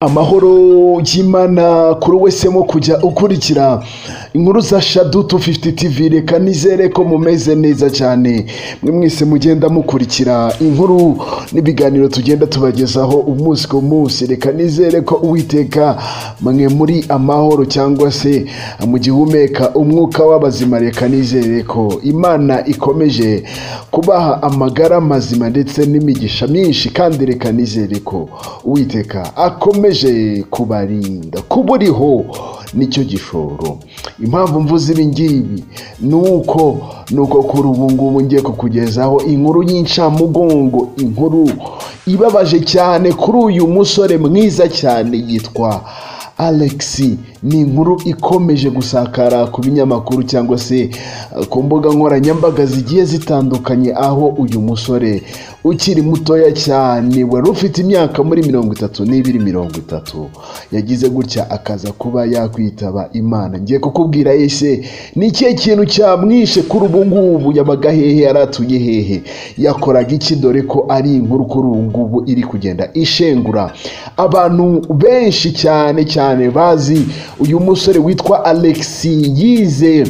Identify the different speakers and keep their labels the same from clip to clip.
Speaker 1: amahoro y'imana kuri wese mo kujya ukurikira inkuru za shadu tu fifuti tivi reka nizere ko mumeze neza cyane mwe mwese mugenda mukurikira inkuru n'ibiganiro tugenda tubagezaho umunsi ku munsi reka nizere ko uwiteka mwe muri amahoro cyangwa se mu gihumeka umwuka w'abazima reka nizere ko imana ikomeje kubaha amagara mazima ndetse n'imigisha myinshi kandi reka nizere ko uwiteka akomeje kubarinda kuba uriho nicyo gishoro impamvu mvuze ibi ngibi ni uko ni uko kuri ubu ngubu ngiye kukugezaho inkuru y'incamugongo inkuru ibabaje cyane kuri uyu musore mwiza cyane yitwa alex ni inkuru ikomeje gusakara ku binyamakuru cyangwa se uh, ku mbuga nkoranyambaga zigiye zitandukanye aho uyu musore ukiri mutoya cyane wari ufite imyaka muri mirongo itatu n'ibiri mirongo itatu yagize gutya akaza kuba yakwitaba imana ngiye kukubwira ese ni ikihe kintu cyamwishe kuri ubu ngubu yabaga hehe yaratuye hehe yakoraga iki dore ko ari inkuru kuri ubu ngubu iri kugenda ishengura abantu benshi cyane cyane bazi uyu musore witwa alex yize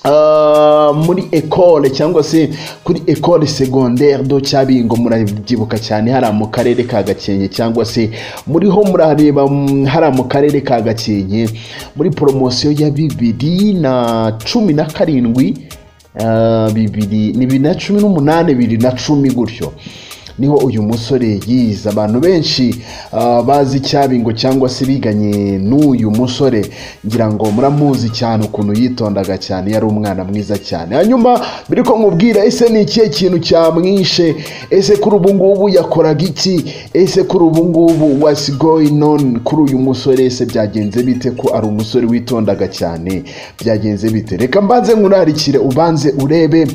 Speaker 1: ah, muri ekole cyangwa se kuri ekole segondere do cyabingo murabyibuka cyane hariya mu karere ka gakenke cyangwa se muriho murareba mm, hariya mu karere ka gakenke muri poromosiyo ya bibiri na cumi na karindwi ah, bibiri ni bibiri na cumi n'umunani bibiri na cumi gutyo niho uyu musore yize abantu benshi ah, bazi icyabingo cyangwa se biganye n'uyu musore ngira ngo muramuzi cyane ukuntu yitondaga cyane yari umwana mwiza cyane hanyuma biri ko nkubwira ese ni ikihe kintu cyamwishe ese kuri ubu ngubu yakoraga iki ese kuri ubu ngubu what's going on kuri uyu musore ese byagenze bite ko ari umusore witondaga cyane byagenze bite reka mbanze nkurarikire ubanze urebe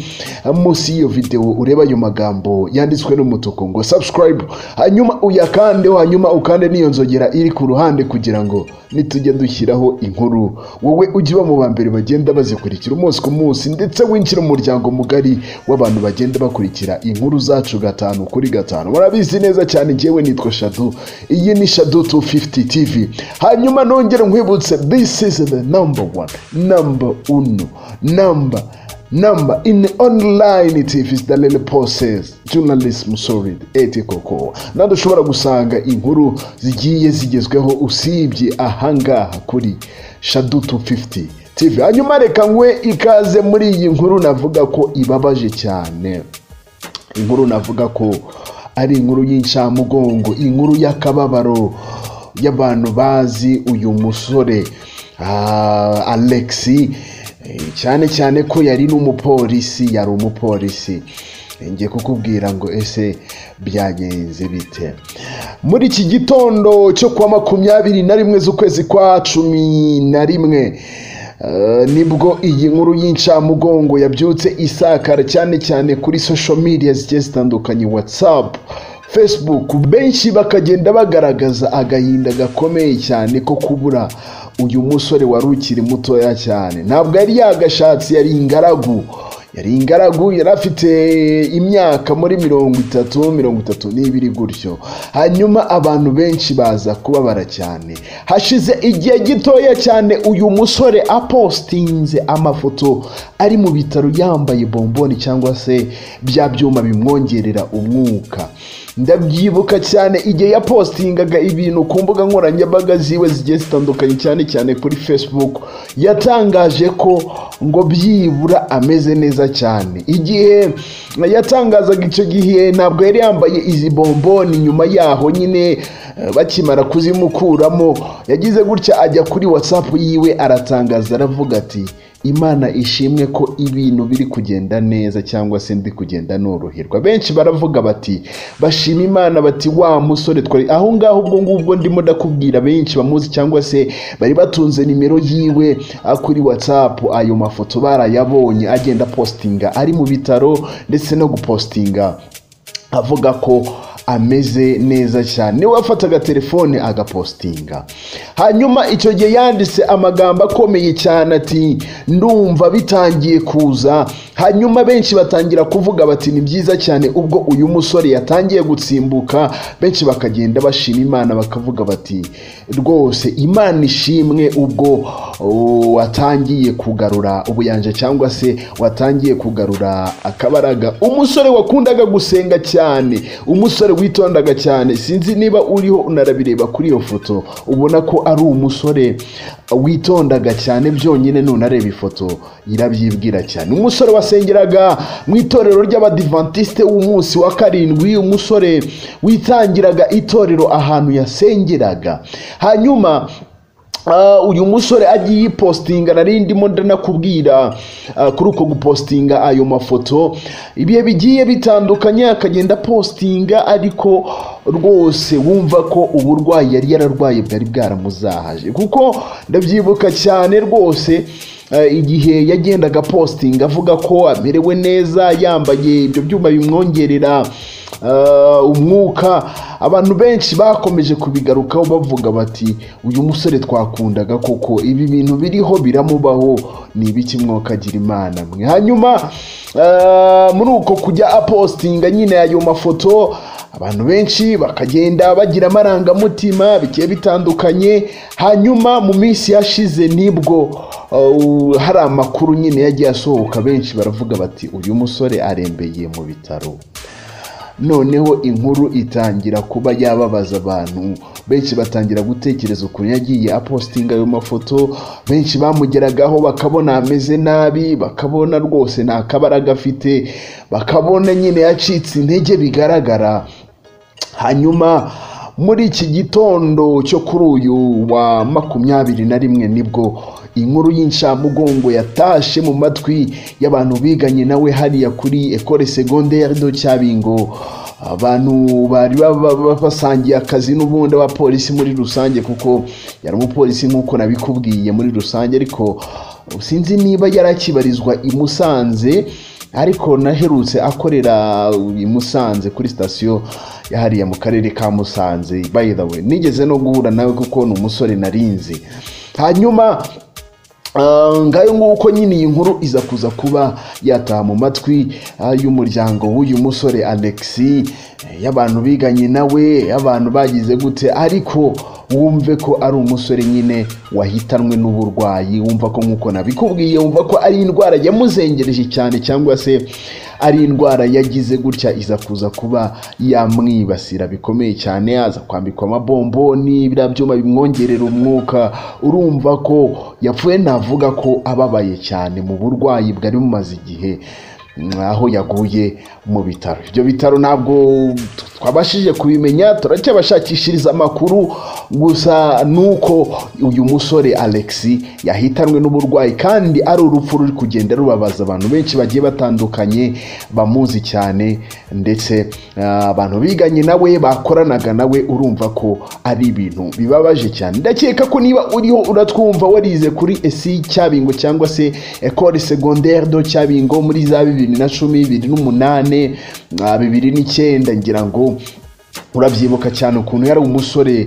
Speaker 1: ah, munsi y'iyo videwo urebe ayo magambo yanditswe n'umutuku ngo subscribe hanyuma uyakandeho hanyuma ukande n'iyo nzogera iri ku ruhande kugira ngo nitujya dushyiraho inkuru wowe ujye uba mu ba mbere bagenda bazikurikira umunsi ku munsi ndetse winjire mu muryango mugari w'abantu bagenda bakurikira inkuru zacu gatanu kuri gatanu murabizi neza cyane ngewe nitwa shadu iyi ni shadu 250 tv hanyuma nongere nkwibutse this is the number one number uno number number in the online tv is the little process journalism solid etikoko nandi ushobora gusanga inkuru zigiye zigezweho usibye ahangaha kuri shadu 250 tv hanyuma reka nkwe ikaze muri iyi nkuru navuga ko ibabaje cyane inkuru navuga ko ari inkuru y'incamugongo inkuru y'akababaro y'abantu bazi uyu musore ah, alexi Eh, cyane cyane ko yari n'umupolisi yari umupolisi Eh, ngiye kukubwira ngo ese byagenze bite muri iki gitondo cyo kuwa makumyabiri na rimwe z'ukwezi kwa cumi na rimwe Eh, nibwo iyi nkuru y'incamugongo yabyutse isakara cyane cyane kuri social media zigiye zitandukanye whatsapp facebook benshi bakagenda bagaragaza agahinda gakomeye cyane ko kubura uyu musore wari ukiri mutoya cyane ntabwo yari yagashatse yari ingaragu yari ingaragu yari afite imyaka muri mirongo itatu mirongo itatu n'ibiri gutyo hanyuma abantu benshi baza kubabara cyane hashize igihe gitoya cyane uyu musore apostinze amafoto ari mu bitaro yambaye bomboni cyangwa se bya byuma bimwongerera umwuka ndabyibuka cyane igihe yapostingaga ibintu ku mbuga nkoranyambaga ziwe zigiye zitandukanye cyane cyane kuri facebook yatangaje ko ngo byibura ameze neza cyane igihe yatangazaga icyo gihe ntabwo yari yambaye izi bomboni nyuma yaho nyine eh, bakimara kuzimukuramo yagize gutya ajya kuri whatsapp yiwe aratangaza aravuga ati imana ishimwe ko ibintu biri kugenda neza cyangwa se ndi kugenda noroherwa benshi baravuga bati bashima imana bati wa musore twari aho ngaho ubwo ngubwo ndimo ndakubwira benshi bamuzi cyangwa se bari batunze nimero yiwe ah, kuri whatsapp ayo mafoto barayabonye agenda postinga ari mu bitaro ndetse no gupostinga avuga ko ameze neza cyane niwe wafataga telefone agapostinga hanyuma icyo gihe yanditse amagambo akomeye cyane ati ndumva bitangiye kuza hanyuma benshi batangira kuvuga bati ni byiza cyane ubwo uyu musore yatangiye gutsimbuka benshi bakagenda bashima imana bakavuga bati rwose imana ishimwe ubwo oh, watangiye kugarura ubuyanja cyangwa se watangiye kugarura akabaraga umusore wakundaga gusenga cyane umusore witondaga cyane sinzi niba uriho unarabireba kuri iyo foto ubona ko ari umusore witondaga cyane byonyine nunareba ifoto irabyibwira cyane umusore wasengeraga mu itorero ry'abadivantisite w'umunsi wa karindwi umusore witangiraga itorero ahantu yasengeraga hanyuma Uh, uyu musore agiye yipostinga nari ndimo ndanakubwira uh, kuri uko gupostinga ayo mafoto ibihe bigiye bitandukanye akagenda postinga ariko rwose wumva ko uburwayi yari yararwaye bwari bwaramuzahaje kuko ndabyibuka cyane rwose igihe yagendaga postinga avuga ko amerewe neza yambaye ibyo byuma bimwongerera umwuka abantu benshi bakomeje kubigarukaho bavuga bati uyu musore twakundaga koko ibi bintu biriho biramubaho ni ibiki mwokagira imana mwe hanyuma muri uko kujya apostinga nyine ayo mafoto abantu benshi bakagenda bagira amarangamutima bigiye bitandukanye hanyuma mu minsi yashize nibwo uh, hari amakuru nyine yagiye asohoka benshi baravuga bati uyu musore arembeye mu bitaro noneho inkuru itangira kuba yababaza abantu benshi batangira gutekereza ukuntu yagiye apostinga ayo mafoto benshi bamugeragaho bakabona ameze nabi bakabona rwose nta kabaraga afite bakabona nyine yacitse intege bigaragara hanyuma muri iki gitondo cyo kuri uyu wa makumyabiri na rimwe nibwo inkuru y'inshamugongo yatashe mu matwi y'abantu biganye nawe hariya kuri ekore segonderi do cyabingo abantu bari basangiye akazi n'ubundi wa polisi muri rusange kuko yari umupolisi nk'uko nabikubwiye muri rusange ariko sinzi niba yarakibarizwa i musanze ariko naherutse akorera i musanze kuri sitasiyo hariya mu karere ka musanze bayidawe nigeze no guhura nawe kuko ni umusore narinzi hanyuma ngayo nguko nyine iyi nkuru iza kuza kuba yataha mu matwi y'umuryango w'uyu musore alexi y'abantu biganye nawe y'abantu bagize gute ariko wumve ko ari umusore nyine wahitanwe n'uburwayi wumva ko nk'uko nabikubwiye wumva ko ari indwara yamuzengereje cyane cyangwa se ari indwara yagize gutya iza kuza kuba yamwibasira bikomeye cyane aza kwambikwa amabomboni biriya byuma bimwongerera umwuka urumva ko yapfuye navuga ko ababaye cyane mu burwayi bwari bumaze igihe aho yaguye mu bitaro ibyo bitaro ntabwo twabashije kubimenya turacyabashakishiriza amakuru gusa nuko uyu musore alexi yahitanwe n'uburwayi kandi ari urupfu ruri kugenda rubabaza abantu benshi bagiye batandukanye bamuzi cyane ndetse abantu biganye nawe bakoranaga nawe urumva ko ari ibintu bibabaje cyane ndakeka ko niba uriho uratwumva warize kuri esi cyabingo cyangwa se ekore segonderi do cyabingo muri za bibiri bibiri na cumi bibiri n'umunani bibiri n'icyenda ngira ngo urabyibuka cyane ukuntu yari umusore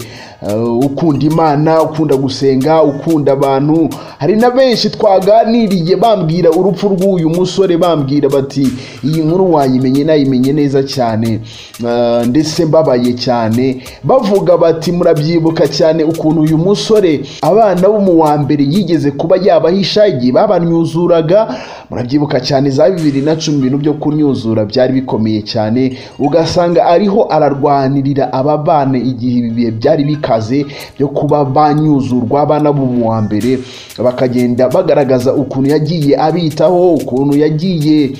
Speaker 1: ukunda imana ukunda gusenga ukunda abantu hari na benshi twaganiriye bambwira urupfu rw'uyu musore bambwira bati iyi nkuru wayimenye nayimenye neza cyane ndetse mbabaye cyane bavuga bati murabyibuka cyane ukuntu uyu musore abana bo mu wa mbere yigeze kuba yabahisha igihe babanyuzuraga murabyibuka cyane za bibiri na cumi ibintu byo kunyuzura byari bikomeye cyane ugasanga ariho ararwana kuganirira aba bana igihe ibihe byari bikaze byo kuba banyuzurwa abana bo mu wa mbere bakagenda bagaragaza ukuntu yagiye abitaho ukuntu yagiye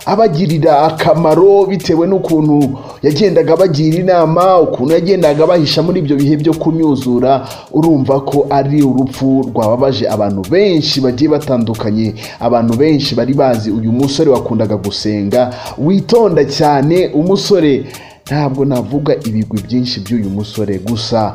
Speaker 1: abagirira akamaro bitewe n'ukuntu yagendaga abagira inama ukuntu yagendaga abahisha muri ibyo bihe byo kunyuzura urumva ko ari urupfu rwababaje abantu benshi bagiye batandukanye abantu benshi bari bazi uyu musore wakundaga gusenga witonda cyane umusore ntabwo navuga ibigwi byinshi by'uyu musore gusa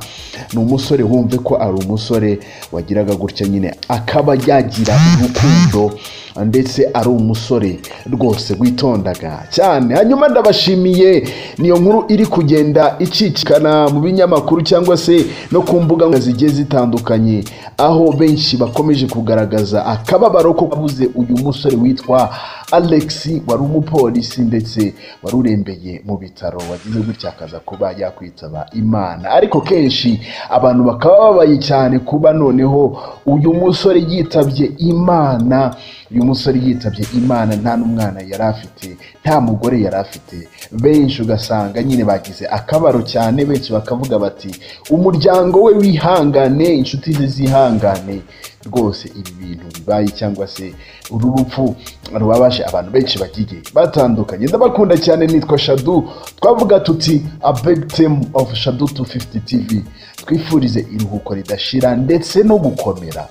Speaker 1: ni umusore wumve ko ari umusore wagiraga gutya nyine akaba yagira urukundo ndetse ari umusore rwose witondaga cyane hanyuma ndabashimiye niyo nkuru iri kugenda icicikana mu binyamakuru cyangwa se no ku mbuga nkoranyambaga zigiye zitandukanye aho benshi bakomeje kugaragaza akababaro ko kabuze uyu musore witwa alex wari umupolisi ndetse wari urembeye mu bitaro wagize gutya akaza kuba yakwitaba imana ariko kenshi abantu bakaba babaye cyane kuba noneho uyu musore yitabye imana uyu musore yitabye imana nta n'umwana yari afite nta mugore yari afite benshi ugasanga nyine bagize akabaro cyane benshi bakavuga bati umuryango we wihangane inshuti ze zihangane rwose ibi bintu bibaye cyangwa se uru rupfu rubabaje abantu benshi bagiye batandukanye ndabakunda cyane nitwa shadu twavuga tuti a big team of shadu 250 tv twifurize iruhuko ridashira ndetse no gukomera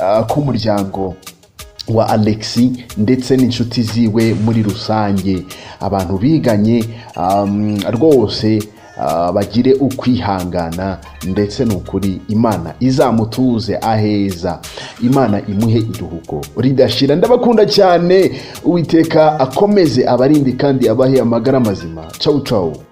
Speaker 1: ah, k'umuryango wa alexi ndetse n'inshuti ziwe muri rusange abantu biganye um, rwose ah, bagire ukwihangana ndetse ni ukuri imana izamutuze aheza imana imuhe iruhuko ridashira ndabakunda cyane uwiteka akomeze abarinde kandi abahe amagara mazima cawu cawu